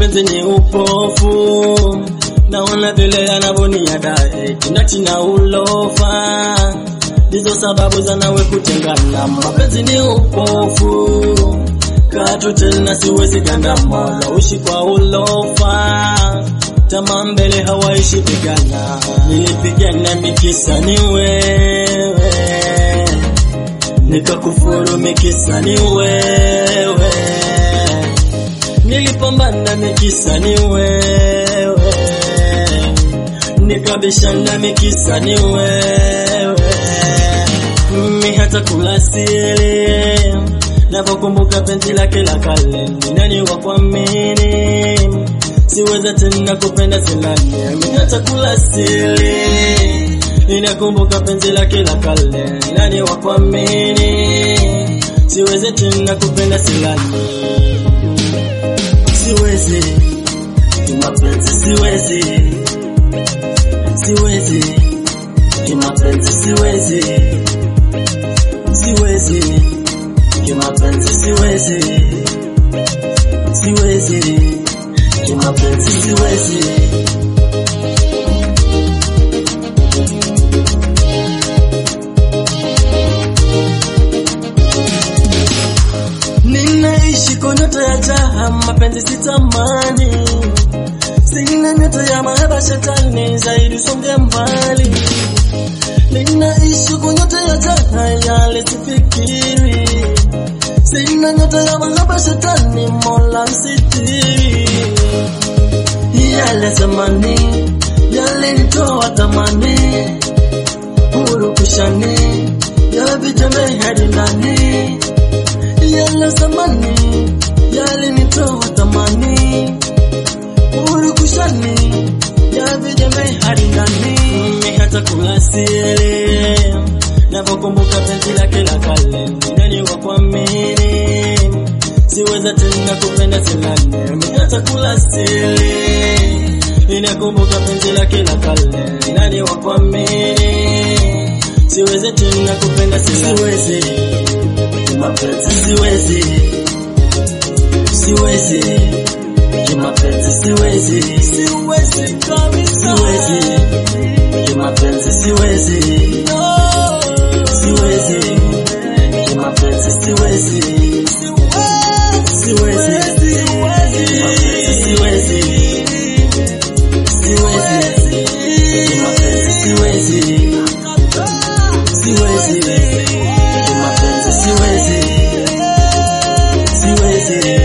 mapenzi ni upofu, naona vile yanavoniadae kinati na ulofa, ndizo sababu za nawe kutengana. Mapenzi ni upofu, katu tena siwezi gandama, naushi kwa ulofa, tamaa mbele hawaishi pigana, nilipigana mikisa ni wewe nikakufuru mikisa ni wewe, nilipambana mikisa ni wewe, nikabishana mikisa ni wewe, mimi hata kula sili napokumbuka penzi lake la kale, ni nani wa kuamini? Siweza tena kupenda silani, mimi hata kula sili Ninakumbuka penzi lake la kale, nani wa kuamini? Siwezi tena kupenda silani, siwezi kimapenzi, siwezi, siwezi kimapenzi, siwezi, siwezi kimapenzi, siwezi, siwezi kimapenzi, siwezi. Ninaishi kwa nyota ya jaha, mapenzi sitamani, sina nyota ya mahaba, shetani zaidi songe mbali. Ninaishi kwa nyota ya jaha, yale sifikiri, sina nyota ya mahaba, shetani mola msitiri. Yale zamani yalinitoa tamani, hurukushani ya vijana hadi ndani yale zamani yalinitoa tamani, urukushani ya vijembe hadi ndani, mimi hata kula sili napokumbuka penzi lake la kale, ni nani wa kuamini? Siweza tena kupenda silani, mimi hata kula sili ninakumbuka penzi lake la kale, ni nani wa kuamini? Siwezi tena kupenda silani, siwezi mapenzi siwezi, siwezi kimapenzi siwezi, siwezi kabisa, siwezi kimapenzi siwezi, siwezi kimapenzi siwezi, siwezi kimapenzi siwezi, siwezi kimapenzi siwezi, siwezi kimapenzi siwezi, siwezi